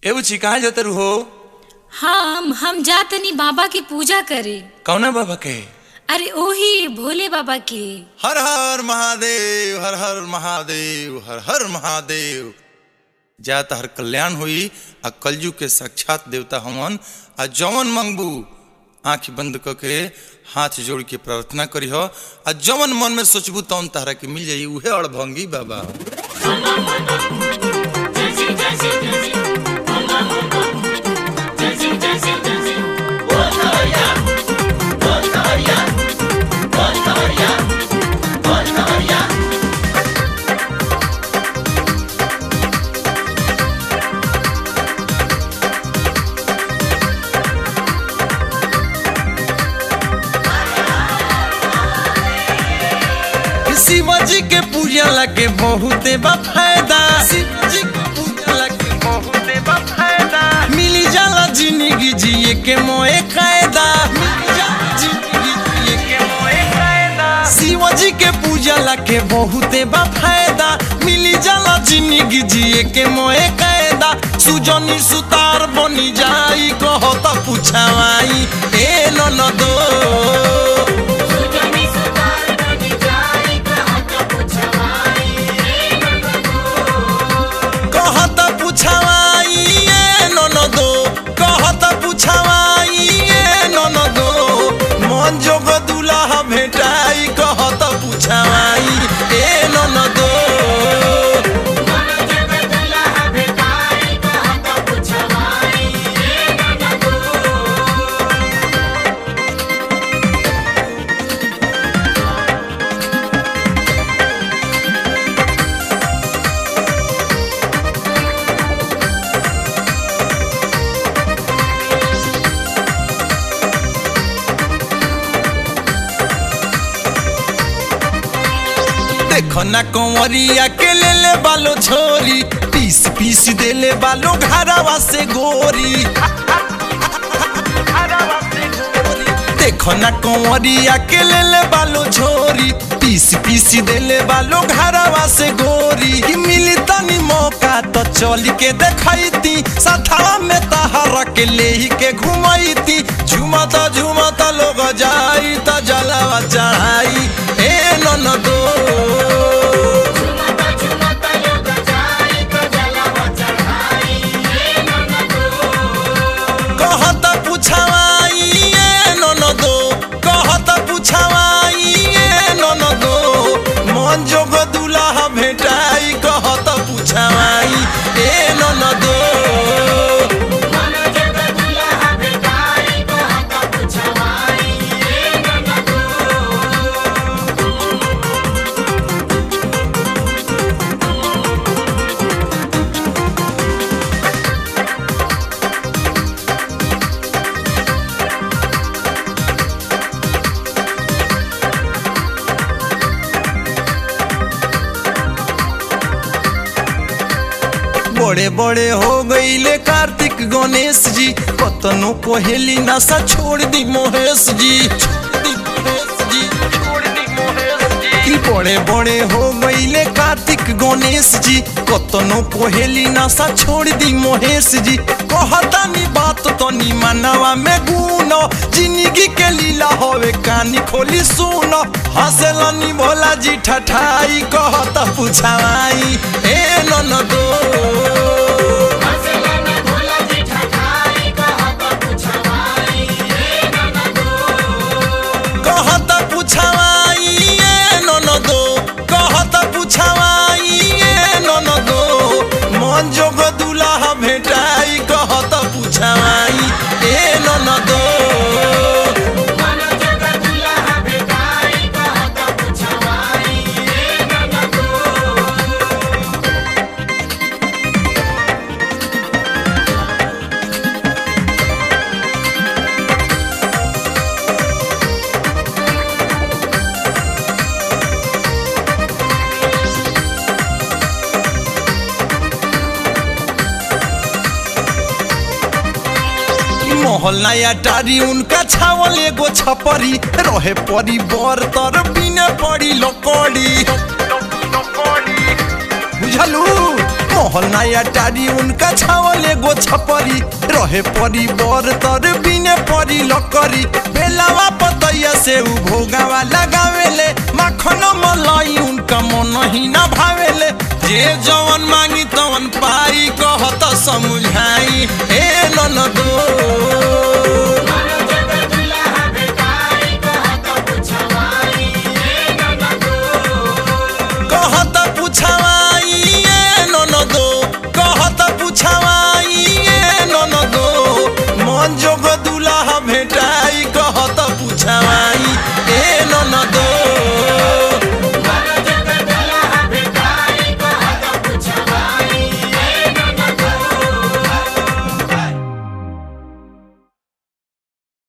ए बुची कहाँ जाते हो हम हम जातनी बाबा की पूजा करे कौना बाबा के अरे ओही भोले बाबा के हर हर महादेव हर हर महादेव हर हर महादेव जा हर कल्याण हुई आ कलजू के साक्षात देवता हमन आ जवन मंगबू आंख बंद क के हाथ जोड़ के प्रार्थना करी हो आ जवन मन में सोचबू तवन तहरा के मिल जाई उहे अड़भंगी बाबा शिवाजी के पूजा लगे बहुते बा फायदा शिवाजी के पूजा लगे बहुते बा फायदा मिली जाला जिंदगी जिए के मोए कायदा मिली जाला जिंदगी जिए के मोए कायदा शिवाजी के पूजा लगे बहुते बा फायदा मिली जाला जिंदगी जिए के मोए कायदा सुजनी सुतार बनी जाई कहो तो पूछावाई ए ननदो कहत पुछवाई ए ननदो कहत पुछवाई ए ननदो मन जोग दुल्हा भेटाई कहत पुछवाई ए ननदो देखो ना कंवरिया के ले ले बालो छोरी पीस पीस दे ले बालो घरवा से गोरी देखो ना कंवरिया के ले ले बालो छोरी पीस पीस दे ले बालो घरवा से गोरी कि मिली तनी मौका तो चल के देखैती सथवा में तहरा के ले ही के घुमैती झुमता झुमता लोग जाई त जलावा चढ़ाई ए ननदो कहत पुछवाई ए ननदो कहत पुछवाई ए ननदो मन जोग दुल्हा भेटाई कहत पुछवाई ए ननदो बड़े बड़े हो गईले कार्तिक गणेश जी कतनो कोहेली नशा छोड़ दी मोहेश जी छोड़ दी मोहेश जी, छोड़ दी मोहेश जी। कि बड़े बड़े हो गईले कार्तिक गणेश जी कतनो कोहेली नशा छोड़ दी मोहेश जी कहतानी बात तनी मनवा में गुनो जिंदगी के लीला होवे कानी खोली सुनो हंसलनी भोला जी ठठाई कहत पुछाई ए ननदो कहत पुछवाई ए ननदो कहत पुछवाई ए ननदो मन जोग दुल्हा भेटाई कहत पुछवाई ए ननदो मोहल्ला या टारी उनका छावल एगो छपरी रहे परी बर तर बिने पड़ी लकड़ी बुझलू मोहल नया टारी उनका छावले गो छपरी रहे परी बर तर बिने परी लकरी बेलावा पतैया से उ भोगावा लगावेले माखन मलाई उनका मन ही ना भावेले जे जवन मांगी तवन पाई कहत समझाई ए ननदो